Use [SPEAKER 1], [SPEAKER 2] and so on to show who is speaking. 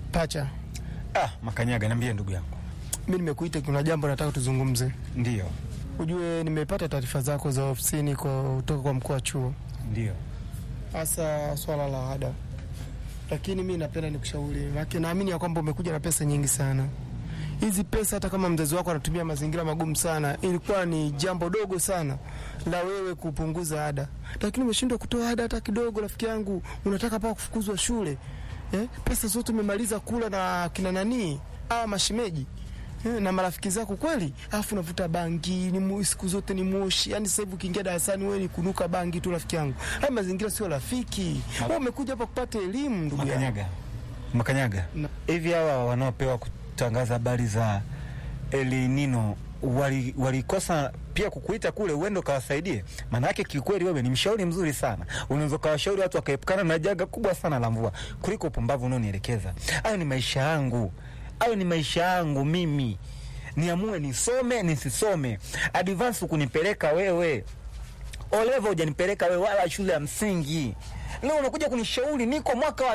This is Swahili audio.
[SPEAKER 1] Pacha,
[SPEAKER 2] Ah, Makanyaga, niambie ndugu yangu.
[SPEAKER 1] mi nimekuita, kuna jambo nataka tuzungumze.
[SPEAKER 2] Ndio,
[SPEAKER 1] Ujue nimepata taarifa zako za ofisini kwa kutoka kwa mkuu wa chuo,
[SPEAKER 2] ndio.
[SPEAKER 1] hasa swala la ada, lakini mi napenda nikushauri, maana naamini ya kwamba umekuja na pesa nyingi sana. Hizi pesa hata kama mzazi wako anatumia mazingira magumu sana, ilikuwa ni jambo dogo sana la wewe kupunguza ada, lakini umeshindwa kutoa ada hata kidogo. Rafiki yangu, unataka paka kufukuzwa shule eh? Pesa zote umemaliza kula na kina nani hawa mashemeji eh, na marafiki zako kweli, alafu unavuta bangi ni mu, siku zote ni moshi. Yani sasa hivi ukiingia darasani wewe ni kunuka bangi tu, rafiki yangu. Haya mazingira sio rafiki. Wewe umekuja hapa kupata elimu, ndugu yangu.
[SPEAKER 2] Makanyaga, Makanyaga,
[SPEAKER 1] Na-
[SPEAKER 2] hivi hawa wanaopewa kutangaza habari za El Nino wali- walikosa pia kukuita kule uende ukawasaidie? Maana yake kiukweli, wewe ni mshauri mzuri sana, unaweza ukawashauri watu wakaepukana na janga kubwa sana la mvua kuliko upumbavu unaonielekeza. Hayo ni maisha yangu, hayo ni maisha yangu mimi, niamue nisome nisisome. Advance kunipeleka wewe Olevo hujanipeleka wewe wala shule ya msingi. Leo unakuja kunishauri, niko mwaka wa